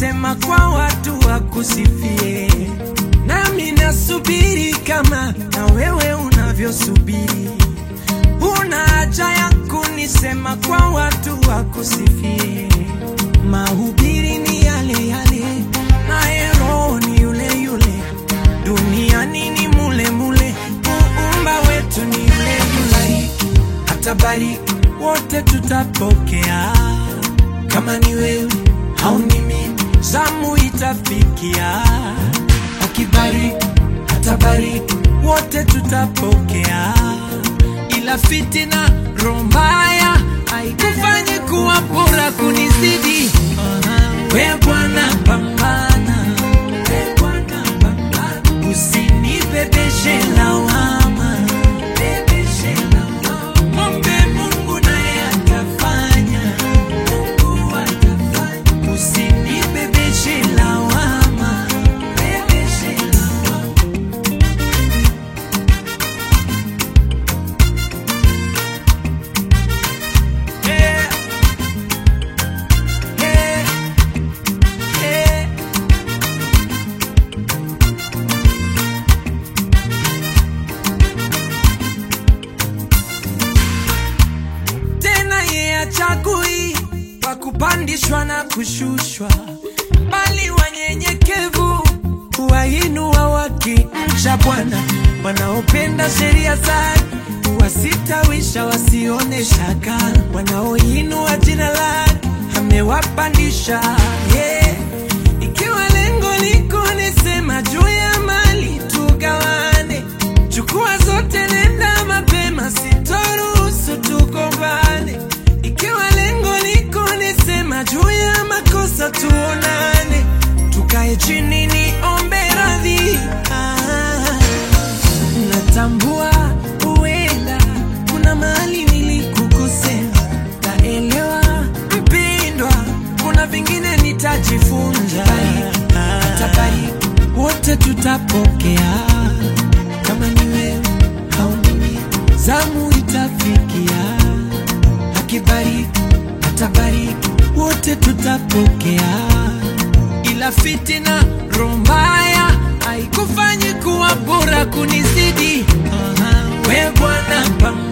kunisema kwa watu wakusifie, nami nasubiri kama na wewe unavyosubiri. Una haja ya kunisema kwa watu wakusifie. Mahubiri ni yale yale, naye Roho ni yule yule, duniani ni mule mule, muumba wetu ni yule yule, atabariki wote tutapokea. Kama ni wewe au ni mimi, zamu itafikia. Akibariki atabariki, wote tutapokea. Ila fitina roho mbaya haikufanyi kuwa bora kunizidi. We Bwana pambana, we Bwana pambana, usinibebeshe lawama, bebeshe lawama. Mwombe Mungu naye atafanya, Mungu atafanya, usinibebeshe lawama, bebeshe lawama. Yeah. Yeah. Yeah. tena ye achagui wa kupandishwa na kushushwa, bali wanyenyekevu huwainua wakimcha Bwana. Wanaopenda sheria zake huwasitawisha wasione shaka, wanaoinua jina lake amewapandisha. Yeah. Ikiwa lengo liko nisema juu ya mali tugawane, chukua zote, nenda mapema, sitoruhusu tugombane. Ikiwa lengo liko nisema juu ya makosa tuonane, tukae chini niombe radhi. Ah, natambua huenda kuna mahali nilikukosea, naelewa mpindwa, kuna vingine nitajifunza. Atabariki, wote tutapokea, kama ni wewe au ni mimi, zamu itafikia. Akibariki, atabariki, wote tutapokea ila fitina roho mbaya haikufanyi kuwa bora kunizidi. We Bwana pambana